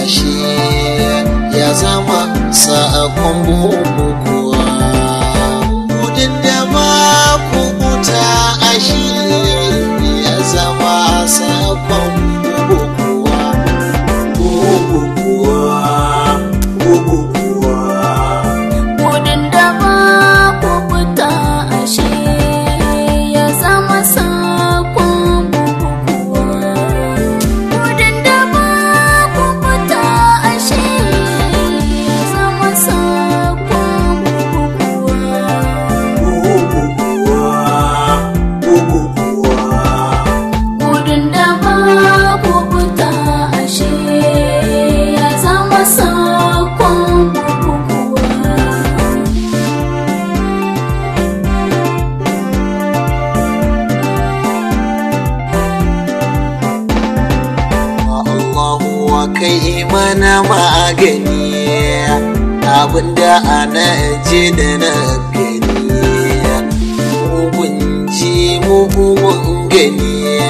ashe ya zama sakon bukukuwa gudun da ma kubuta ashe ya zama sakon bukukuwa bukukuwa bukukuwa Gudun da ba ku fita ashe ya zama sakon bukukuwa. Gudun da ba ku fita ashe ya zama sakon bukukuwa. Gudun da ba ku fita ashe ya zama sakon bukukuwa. Allahu wa kai mana magani abinda ana ji da na gani mun ji mu mun gani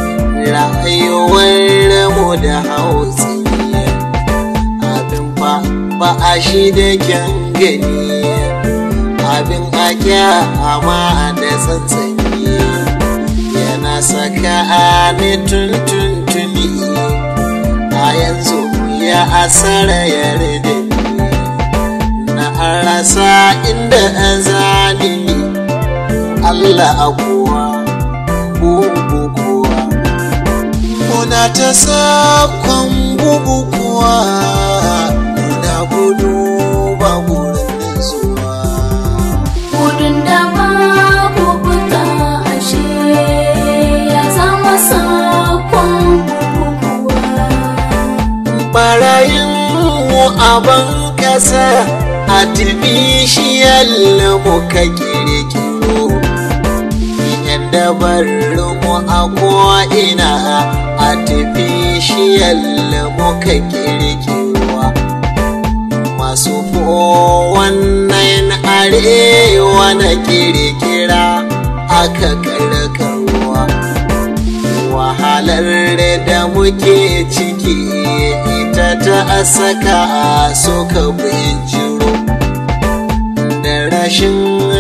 rayuwar mu da hausi abin ba ba a shi da kyan gani abin a kyama da tsantsani yana saka ni tuntuntuni a yanzu ya asara yarda na rasa inda zani Allah akuwa bugu kuwa muna ta sakon bugu kuwa muna gudu ba gurin zuwa Gudun da ba ku fita ashe ya zama sakon bukukuwa. barayin mu a ban kasa artificial muka kirkiro yan dabarun mu a ko'ina artificial muka kirkiro masu wannan arewa na kirkira aka karkarwa wahalar da muke ciki ita ta saka suka bijiro da rashin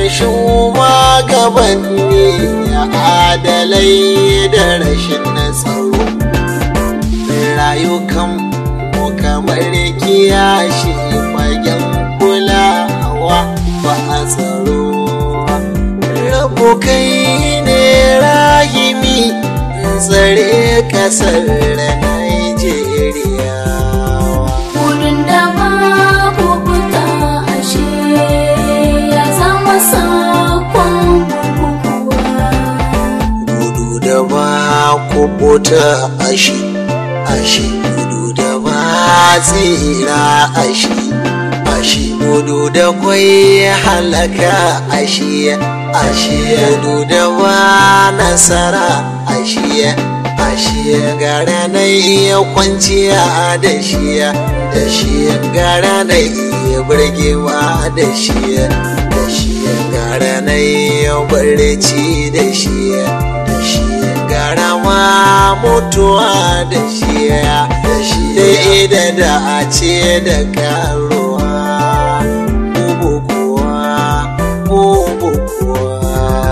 shugabanni adalai da rashin tsaro rayukan mu kamar kiyashi fagen kulawa ba a tsaro rabu kai ne rahimi tsare kasar Nigeria. Gudun da ba ku fita ashe ya zama sakon bukukuwa. Gudu da ba kubuta ashe, ashe gudu da ba tsira ashe, ashe gudu da kwai halaka ashe, ashe gudu da ba nasara ashe. Ashe gara na iya kwanciya da shi da shi gara na iya burgewa da shi da shi gara na iya barci da shi da shi gara ma mutuwa da shi da shi da da a ce da karuwa bubu kuwa bubu kuwa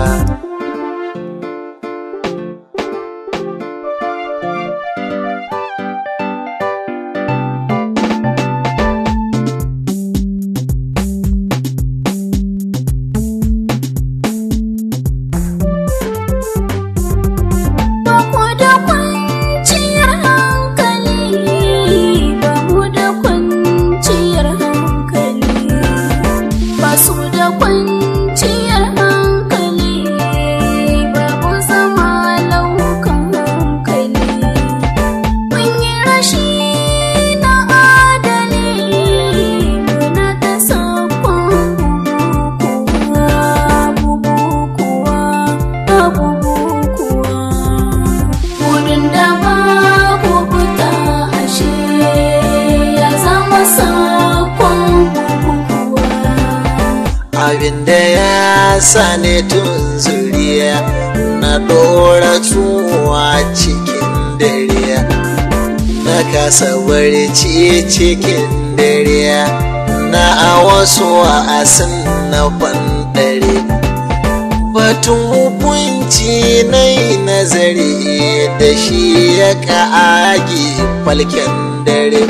Ba ku da kwanciyar hankali, ba mu da kwanciyar hankali. Ba su da kwanciyar hankali, babu zama laukan hankali. Mun yi rashi na adali, muna ta sakon bukukuwa, bukukuwa, bukukuwa. Wurin da ba ku fita ashe ya zama sakon bukukuwa. abinda ya sani tun zuriya na ɗora tuwa cikin dare na kasa barci cikin dare na a wasu wa'asin na bandare batun hukunci na yi nazari da shi ya ka'agi falken dare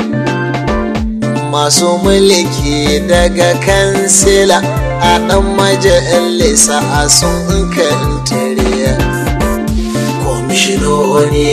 masu mulki daga kansila a ɗan majalisa a sun kantare kwamishinoni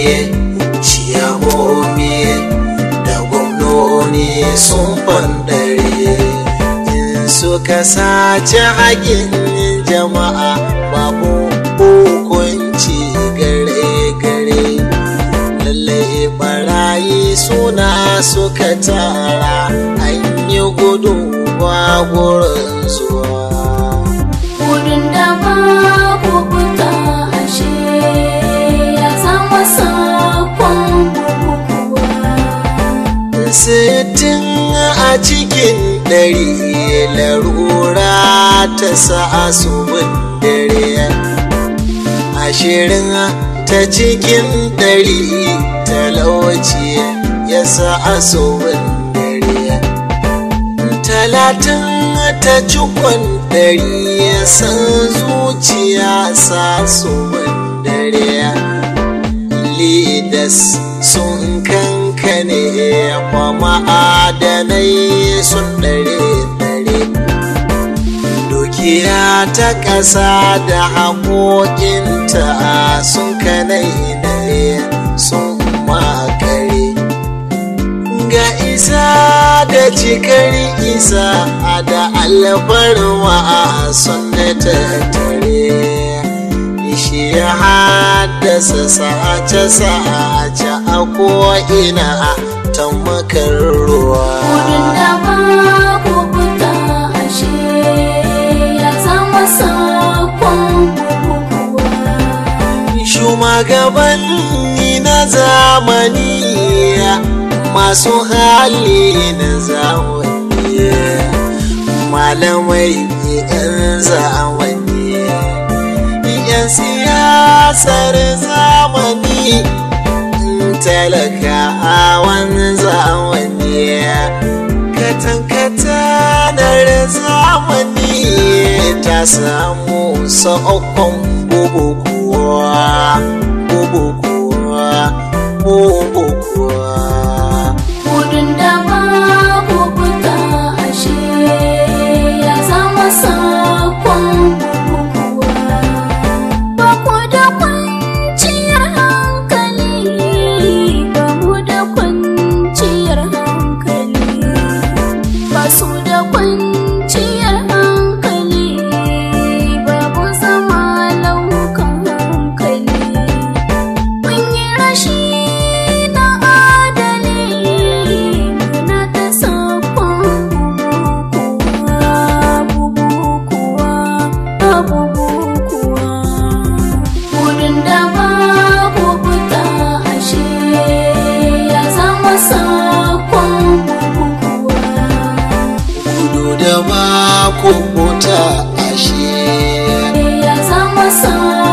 ciyamomi da gwamnoni sun bandare in suka sace haƙin jama'a babu hukunci gare-gare lallai barayi suna suka tara an yi gudu ba gurin zuwa Wurin da ba ku fita ashe ya zama sakon bukukuwa. sittin a cikin ɗari larura ta sa asubin dare ashirin ta cikin ɗari talauci ya sa asubin dare talatin ta cikon ɗari ya san zuciya sa asubin dare leaders sun kankane kwa ma'adanai sun ɗare-ɗare dukiya ta ƙasa da haƙoƙinta sun kanai sun makare ga isa da cikar isa da alfarma sun tattare shi ya haddasa sace-sace a ko'ina ta makar ruwa. Wurin da ba ku fita ashe ya zama sakon bukukuwa. Shugabanni na zamani masu hali na zamani malamai 'yan zamani 'yan siyasar zamani talakawan zamani katankatanar zamani ta samu sa'okon bubukuwa bubukuwa bubukuwa Wurin da ba ku fita ashe ya zama sakon bukukuwa. Ba ku da kwanciyar hankali, ba mu da kwanciyar hankali. Ba su da kwanciyar hankali, babu zama laukan hankali. Mun yi rashi na adali muna ta sakon bubukuwa, bubukuwa, Wurin da ba ku fita ashe ya zama sakon bubukuwa. gudu da ba ku buta ashe Ya zama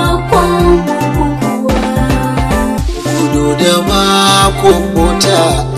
sakon bukukuwa. gudu da ba ku buta